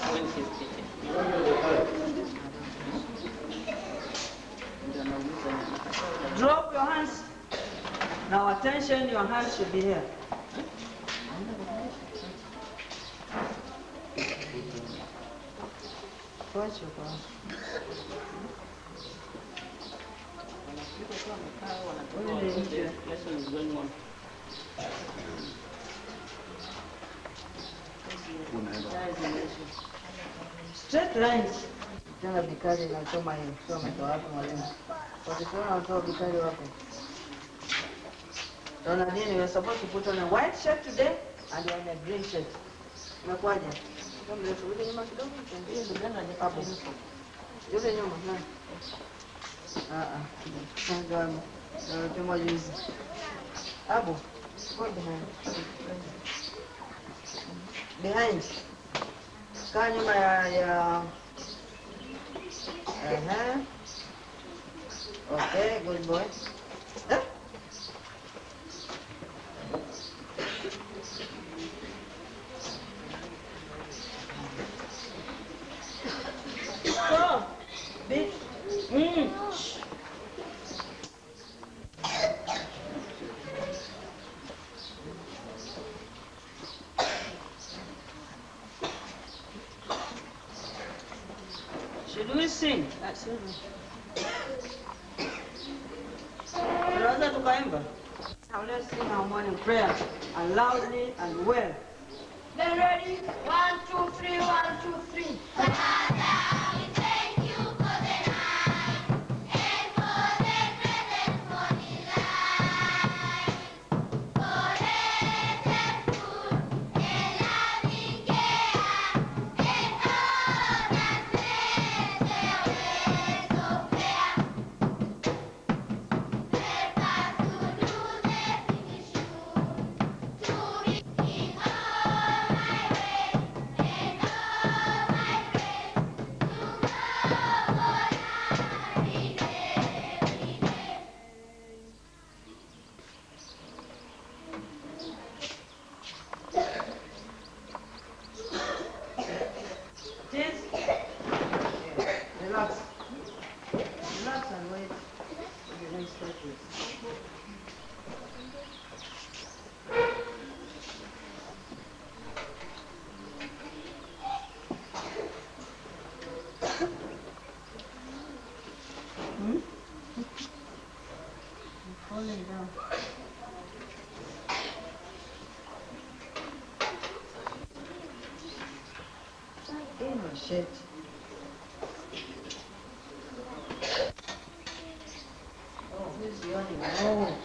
when she's teaching. Ndio nauliza nini. Drop your hands. Now attention, your hands should be here. Tuache kwa Wanafika tu wamekaa, wanatoka wakuje, lesson is going on. Guys, lesson. straight lines. Tena bikari inachoma hiyo. Sio ametoa wapi mwalimu? Wakituona watoa bikari wapi? Ronaldinho, you're supposed to put on a white shirt today and you're in a green shirt. Umekwaje? Ndio mrefu rudi nyuma kidogo. Hiyo ndio gani haja Hapo. uniform? Yule nyuma nani? Ah ah. Ndio ndio kama juzi. Abu. Go behind. Behind. Kaa nyuma ya ya Ehe. Okay, good boy. Eh? Go. Big. Mm. Shh. Should we sing? Excuse me. Tunaweza tukaimba? Now let's sing our morning prayer and loudly and well. Then ready? One, two, three, one, two, three. Cheers. Relax. Relax and wait. for the next stretches. Hmm? You're falling down. Oh, shit. Oh, who's yawning? Oh.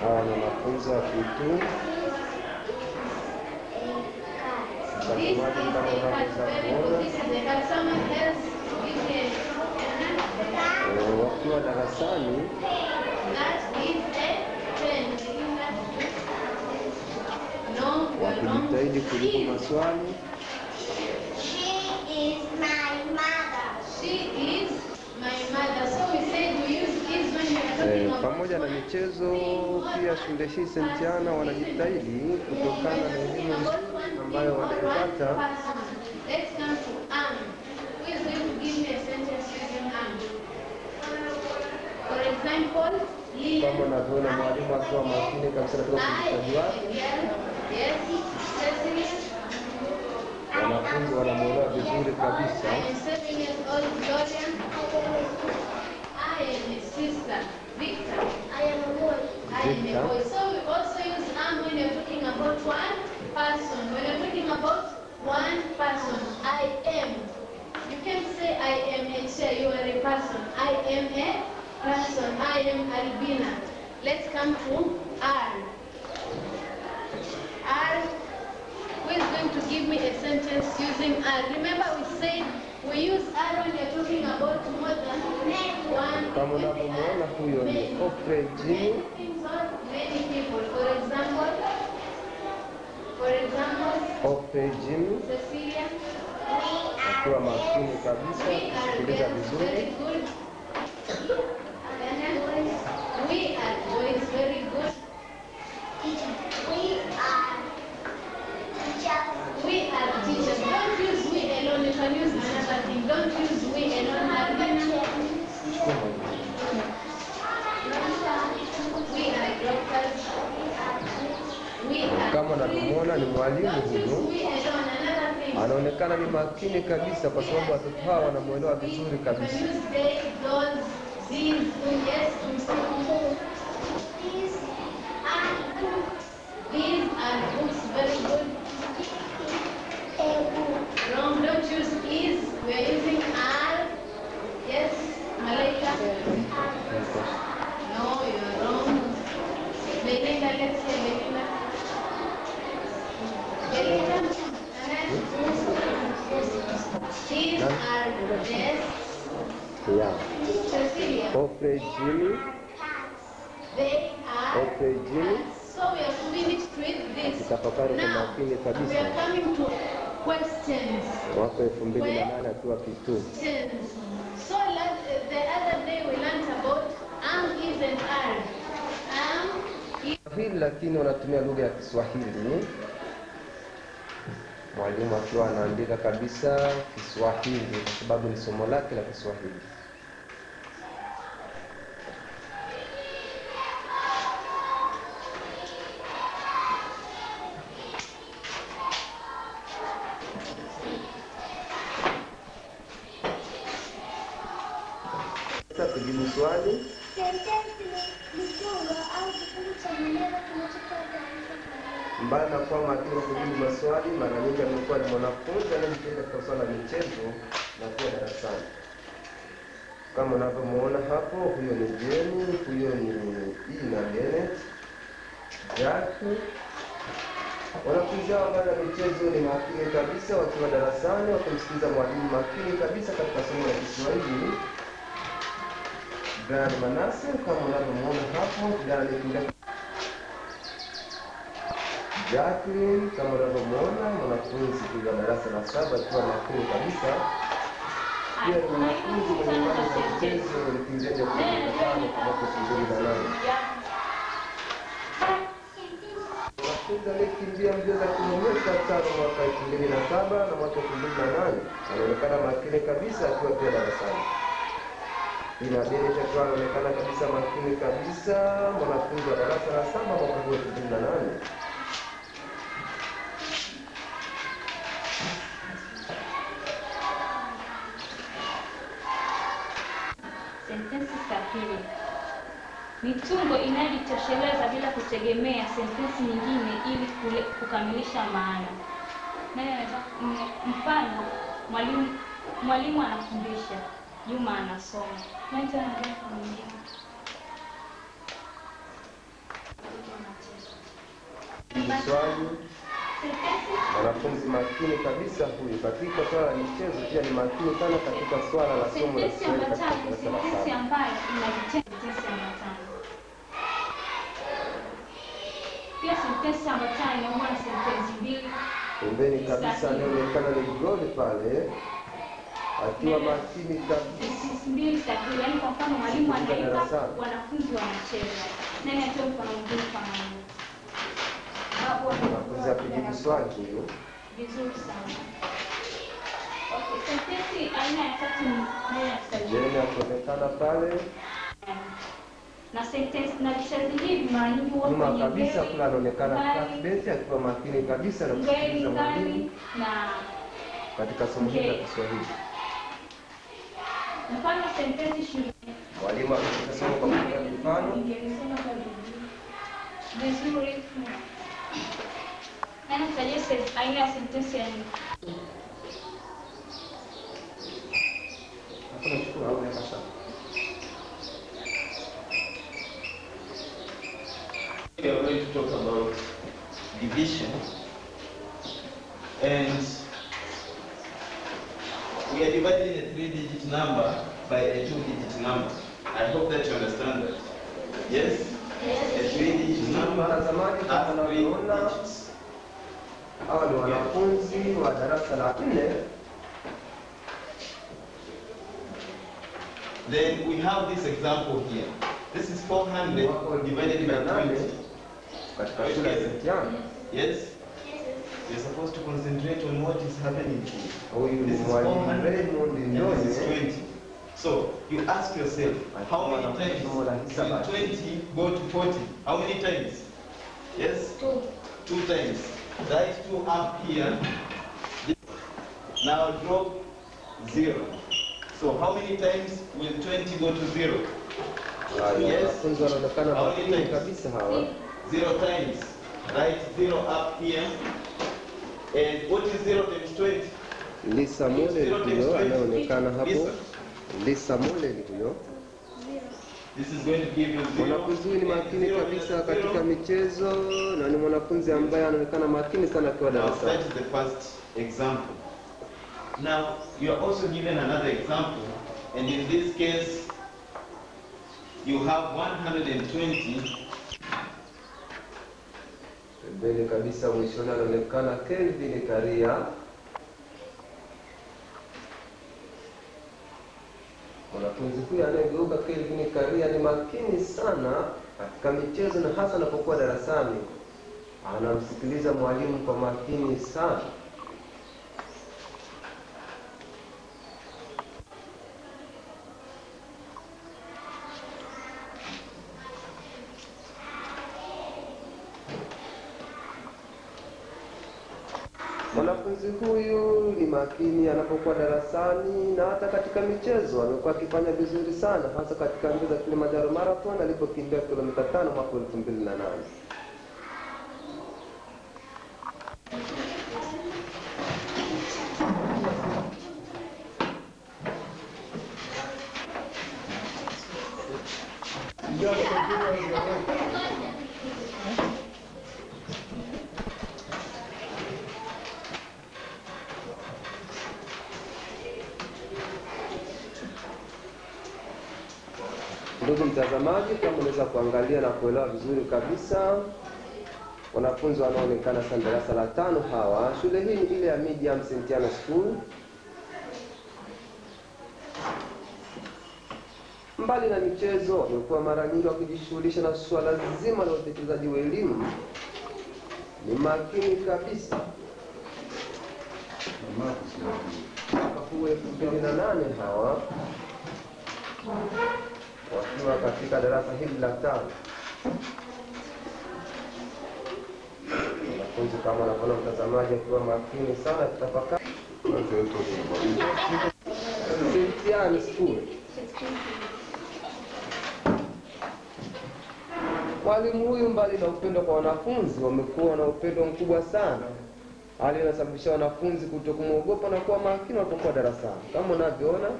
Hawa ni wanafunzi wa P2. This is Mtazamaji, a kama cat. unavyoweza Very good. kuona This is a cat. Someone else give me a eh, wakiwa darasani That is a pen. No, you're wrong. wakijitahidi kujibu Is. maswali. She is my mother. She is my mother. So we said we use is when we are talking Eh, about pamoja na one michezo thing, pia one shule hii person. Sentiana wanajitahidi kutokana na elimu ambayo wanaipata Let's come to am. Who is going to give me a sentence using am? For example, Lilian. kama unavyoona mwalimu akiwa makini kabisa katika ufundishaji wake. Yes, Cecily. Wanafunzi wanamwelewa vizuri kabisa. I am seven years old, Dorian. I am a sister, Victor. I am a boy. I am a Victor. boy. So we also use am when you're talking about one person. When you're talking about one person, I am. You can say I am a chair, you are a person. I am a person. I am Albina. Let's come to R. R. Who is going to give me a sentence using R? Remember we said we use R when you're talking about more than one. Kama unavyomwona huyo ni Oprah Jimmy. Many things or many people. For example, for example, Oprah Jimmy Cecilia. akiwa makini kabisa We are kusikiliza girls, very vizuri. good. We are boys, very good. We are We are teachers. Don't use we alone. You can use another thing. Don't use we alone. Albina. We are doctors. We are Kama unavyomwona ni mwalimu Don't use huyu, we alone. Another thing. anaonekana ni makini kabisa, kwa sababu watoto hawa wanamwelewa vizuri You can kabisa. use they, those, these, yes, to These are books. These are books. Very good. Wrong. Don't use is. We are using are. Yes, Malaika. No, you're wrong. Belinda, let's say Belinda. Belinda. These are desks. Yeah. Cecilia. Oprah Jimmy, They are. Oprah Jimmy So we have finished with this. akitafakari kwa Now, makini we kabisa are coming to questions. mwaka elfu mbili na nane akiwa P2. Questions. So last, the other day we learned about am, is, and are. Am, is, Kiswahili lakini wanatumia lugha ya Kiswahili. Mwalimu akiwa anaandika kabisa Kiswahili kwa sababu ni somo lake la Kiswahili. Sasa tujibu swali. Sentensi ni kiungo au kifungu cha maneno kinachotoa taarifa kamili. Mbali na kuwa makini wa kujibu maswali, mara nyingi amekuwa ni mwanafunzi anayejitahidi katika swala la michezo na kuwa darasani. Kama unavyomuona hapo, huyo ni Jeni, huyo ni Ina Bennett, Jack. Wanafunzi hao mbali na michezo ni makini kabisa, wakiwa darasani wakimsikiliza mwalimu makini kabisa katika somo la Kiswahili. Brian Manase kama unavyomuona hapo, kijana aliyekimbia Jacqueline kama unavyomuona mwanafunzi kuja darasa la saba akiwa makini kabisa. Pia ni mwanafunzi mwenye imani za michezo mkimbiaji wa kilomita tano kwa mwaka elfu mbili na nane. Mwanafunzi aliyekimbia mbio za kilomita tano mwaka elfu mbili na saba na mwaka elfu mbili na nane anaonekana makini kabisa akiwa pia darasani. Ina Bennett akiwa anaonekana kabisa makini kabisa, mwanafunzi wa darasa la saba mwaka huu elfu mbili na nane. Sentensi sahihi. Mitungo inayojitosheleza bila kutegemea sentensi nyingine ili kule, kukamilisha maana. Nani anaweza m- mfano mwalimu mwalimu anafundisha, Juma anasoma. Nani tena anaweza kumwingine? Jibu swali. Sentensi Mwanafunzi makini kabisa huyu katika swala la michezo, pia ni makini sana katika swala la somo la sentensi Kiswahili katika ambatano ni darasa la sentensi saba. ambayo ina vitendo sentensi ambatano. Pia sentensi ambatano inakuwa na sentensi mbili Pembeni kabisa anaonekana ni God pale akiwa makini kabisa. sentensi mbili sahihi. Yaani kwa mfano mwalimu Katika anaimba, darasani. wanafunzi wanacheza. Nani atoe mfano mwingine kama huo? Mwanafunzi akijibu swali huyu Vizuri sana. Okay, sentensi aina ya tatu ni neno ya kiswahili. Jeni akionekana pale na sentensi na vishazi hivi mara nyingi huwa nyuma kwenye kabisa, very, kule anaonekana mbali, Cuthbert akiwa makini kabisa na very, kusikiliza mbali mwalimu na katika somo hili la Okay. Kiswahili. mfano sentensi shule Mwalimu akisema kwa kutumia mifano Ningelisema kwa vizuri. vizuri nani tutajie se- aina ya sentensi ya nne Hapo nachukua au naweka sawa. We are going to talk about division and we are dividing a three-digit number by a two-digit number. I hope that you understand that. Yes? A three-digit number Mtazamaji, kama has three unavyoona digits. hawa ni wanafunzi wa darasa la nne. Then we have this example here. This is 400 Wako divided by nane 20. katika shule ya St. John. Yes? You're supposed to concentrate on what is happening here. Huyu ni This is mwalimu 400 Raymond and this is Ndone 20. So you ask yourself, how many times Somo la will hisabati. 20 go to 40? How many times? Yes? tu Two times. Write two up here. Now drop zero. So how many times will 20 go to zero? Haya, Yes. Wanafunzi wanaonekana How many makini times? kabisa hawa. Zero times. Write zero up here. And what is zero times 20? Lisa Mole huyo anayeonekana hapo. Lisa. Lisa Mole ni huyo. This is going to give you zero. Mwanafunzi huyu ni And makini zero kabisa times katika zero. michezo na ni mwanafunzi ambaye anaonekana makini sana akiwa Now that darasani. is the first example. Now you are also given another example, and in this case, you have 120 Pembeni kabisa mwishoni anaonekana Kelvin Karia. Mwanafunzi huyu anayegeuka Kelvin Karia ni makini sana katika michezo na hasa anapokuwa darasani, anamsikiliza mwalimu kwa makini sana. Mwanafunzi huyu ni makini anapokuwa darasani na hata katika michezo amekuwa akifanya vizuri sana, hasa katika mbio za Kilimanjaro Marathon alipokimbia kilomita tano mwaka elfu mbili na nane. Ndugu mtazamaji, kama unaweza kuangalia na kuelewa vizuri kabisa, wanafunzi wanaoonekana sana darasa la tano hawa, shule hii ni ile ya Medium St. Anna School. Mbali na michezo, wamekuwa mara nyingi wakijishughulisha na suala zima la utekelezaji wa elimu. Ni makini kabisa. Mwaka huu elfu mbili na nane hawa wakiwa katika darasa hili la tano. Wanafunzi kama wanavyoona mtazamaji akiwa makini sana akitafakari. St. Anne School. Mwalimu huyu mbali na upendo kwa wanafunzi, wamekuwa na upendo mkubwa sana, hali inasababisha wanafunzi kutokumwogopa na kuwa makini wanapokuwa darasani, kama unavyoona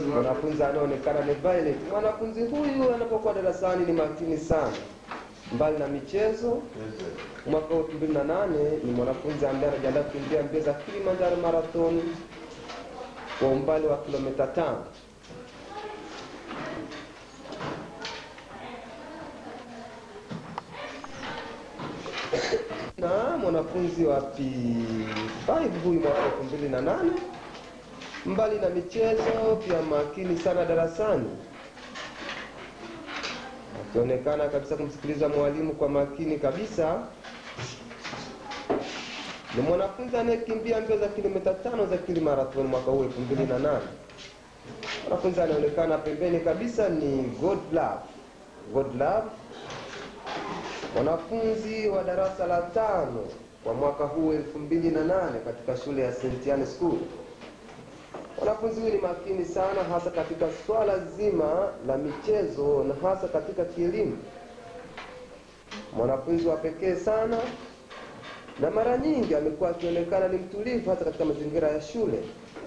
Mwanafunzi anaonekana ni violet. Mwanafunzi huyu anapokuwa darasani ni makini sana, mbali na michezo. Mwaka wa 2008 ni mwanafunzi ambaye anajiandaa kukimbia mbio za Kilimanjaro Marathon kwa umbali wa kilomita tano. na mwanafunzi wa P5 huyu mwaka elfu mbili na nane mbali na michezo pia makini sana darasani akionekana kabisa kumsikiliza mwalimu kwa makini kabisa ni mwanafunzi anayekimbia mbio za kilomita tano za kili marathon mwaka huu elfu mbili na nane mwanafunzi anaonekana pembeni kabisa ni God Love. God Love mwanafunzi wa darasa la tano kwa mwaka huu elfu mbili na nane katika shule ya St. Anne School. Mwanafunzi huyu ni makini sana, hasa katika swala zima la michezo na hasa katika kielimu. Mwanafunzi wa pekee sana, na mara nyingi amekuwa akionekana ni mtulivu hasa katika mazingira ya shule.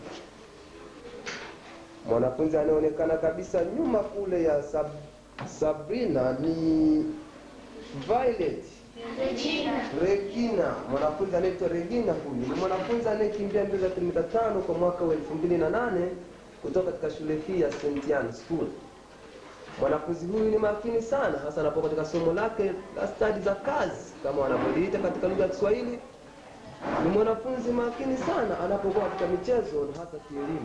Mwanafunzi anayeonekana kabisa nyuma kule ya Sab Sabrina ni Violet Regina, mwanafunzi anaitwa Regina. Huyu ni mwanafunzi anayekimbia mbio za kilomita tano kwa mwaka wa elfu mbili na nane kutoka katika shule hii ya St. Anne School. Mwanafunzi huyu ni makini sana, hasa anapokuwa katika somo lake la stadi za kazi kama wanavyoliita katika lugha ya Kiswahili. Ni mwanafunzi makini sana anapokuwa katika michezo na hasa kielimu.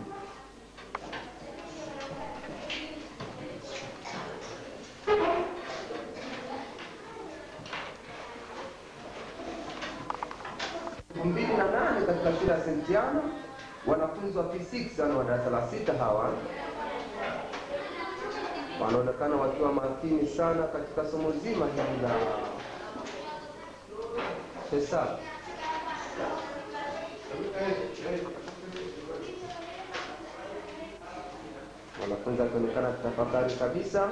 elfu mbili na nane katika shule ya St. Anne, wanafunzi wa P6 yani wa darasa la sita hawa wanaonekana wakiwa makini sana katika somo zima hili la hesabu. Wanafunzi akionekana kutafakari kabisa.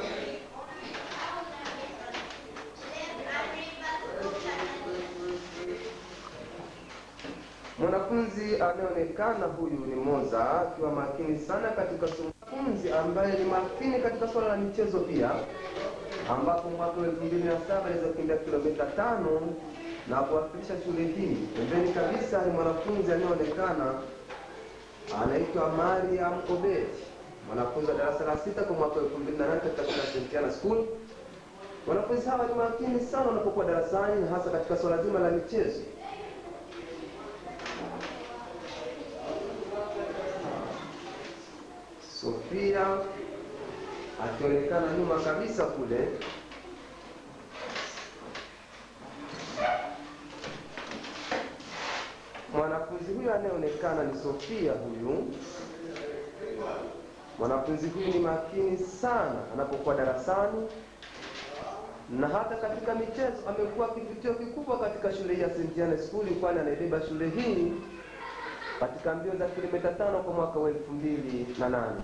Mwanafunzi anayeonekana huyu ni Moza akiwa makini sana katika somo. Mwanafunzi ambaye ni makini katika swala la michezo pia, ambapo mwaka wa elfu mbili na saba aliweza kukimbia kilomita tano na kuwakilisha shule hii. Pembeni kabisa ni mwanafunzi anayeonekana anaitwa Mariam Obed, mwanafunzi wa darasa la sita kwa mwaka wa elfu mbili na nane katika shule ya St. Anne School. Wanafunzi hawa ni makini sana wanapokuwa darasani na hasa katika swala zima la michezo. Sofia akionekana nyuma kabisa kule. Mwanafunzi huyu anayeonekana ni Sofia huyu. Mwanafunzi huyu ni makini sana anapokuwa darasani na hata katika michezo amekuwa kivutio kikubwa katika shule hii ya St. Anne School, kwani anaibeba shule hii katika mbio za kilomita tano kwa mwaka wa elfu mbili na nane.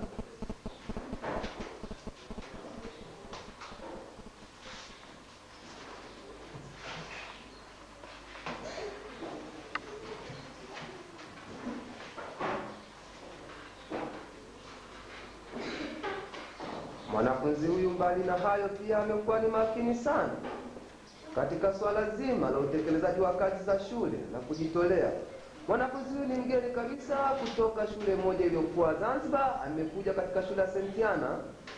Mwanafunzi huyu mbali na hayo pia amekuwa ni makini sana katika swala zima la utekelezaji wa kazi za shule na kujitolea. Mwanafunzi huyu ni mgeni kabisa kutoka shule moja iliyokuwa Zanzibar, amekuja katika shule ya St. Anne.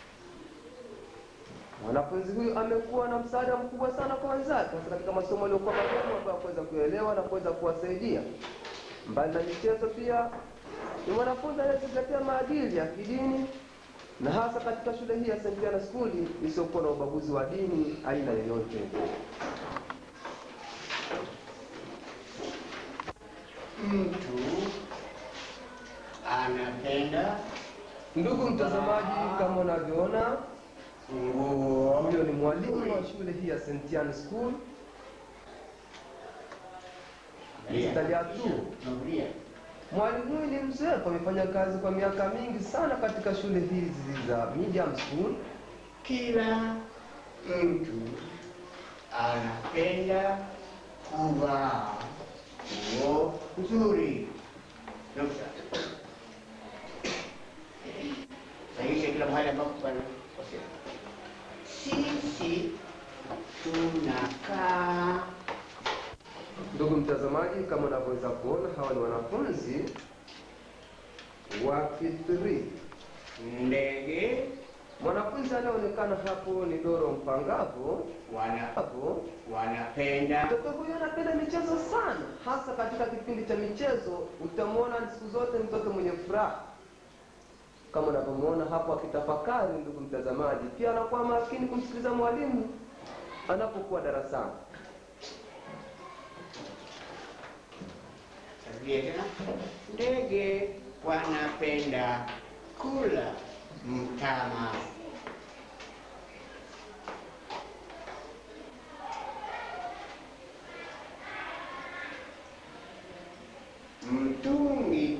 Mwanafunzi huyu amekuwa na msaada mkubwa sana kwa wenzake, hasa katika masomo aliyokuwa magumu ambayo kuweza kuelewa na kuweza kuwasaidia. Mbali na michezo, pia ni mwanafunzi anayezingatia maadili ya kidini na hasa katika shule hii ya St. Anne School isiyokuwa na ubaguzi wa dini aina yoyote. mtu anapenda Ndugu mtazamaji, kama unavyoona, nguo huyo ni mwalimu wa shule hii ya St. Anne School Mr. Liatu. Nuria. Mwalimu huyu ni mzoefu, amefanya kazi kwa miaka mingi sana katika shule hizi za medium school. Kila mtu anapenda kuvaa nguo nzuri. Nukta. kila mahali ambapo panakosea. Sisi tunakaa Ndugu mtazamaji, kama unavyoweza kuona, hawa ni wanafunzi wa P3. ndege Mwanafunzi anayeonekana hapo ni Doro Mpangavu. wana Hapo wanapenda mtoto huyu anapenda michezo sana, hasa katika kipindi cha michezo. Utamwona siku zote mtoto mwenye furaha, kama unavyomwona hapo akitafakari. Ndugu mtazamaji, pia anakuwa makini kumsikiliza mwalimu anapokuwa darasani. Tarudia tena. Ndege wanapenda kula mtama. Mtungi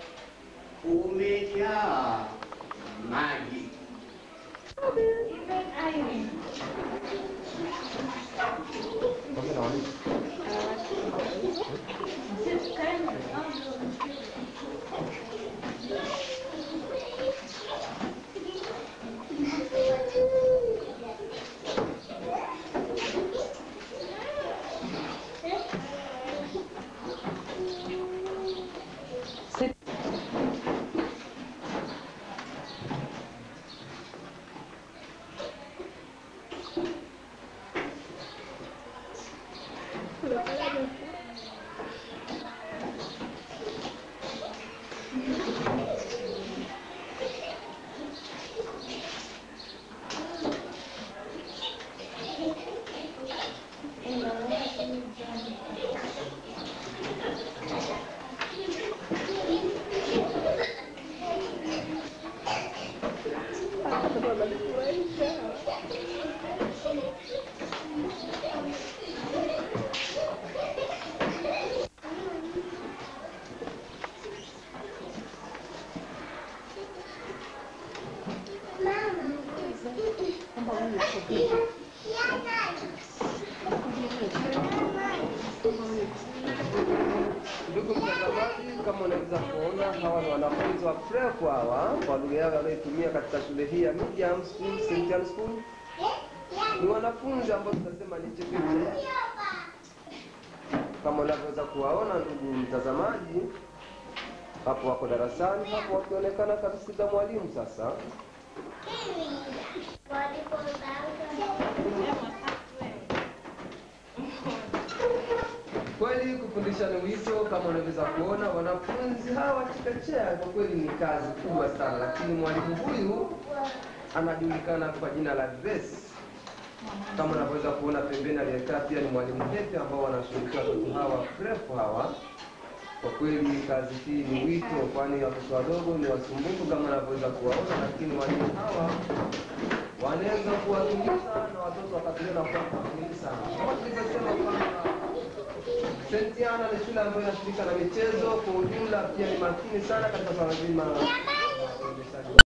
umejaa maji. Even Irene. Sis, karibu. Ndugu mtazamaji, kama unaweza kuona hawa ni wanafunzi wa prep hawa kwa lugha yao wanayotumia katika shule hii ya Medium School, St. John School. Ni wanafunzi ambao tunasema ni chekechea. Kama unavyoweza kuwaona ndugu mtazamaji, hapo wako darasani hapo wakionekana kabisa mwalimu sasa. Kweli kufundisha ni wito, kama unavyoweza kuona wanafunzi hawa chekechea, kwa kweli ni kazi kubwa sana, lakini mwalimu huyu anajulikana kwa jina la Grace. Kama unavyoweza kuona pembeni aliyekaa pia ni mwalimu Hepe ambao wanashughulikia watoto hawa prep hawa. Kwa kweli kazi hii ni wito, kwani watoto wadogo ni wasumbufu kama unavyoweza kuwaona, lakini walimu hawa wanaweza kuwatuliza na watoto wakatulia na kuwa makini sana. Kama tulivyosema kwamba St. Anna ni shule ambayo inashughulika na michezo kwa ujumla, pia ni makini sana katika swala zima la uendeshaji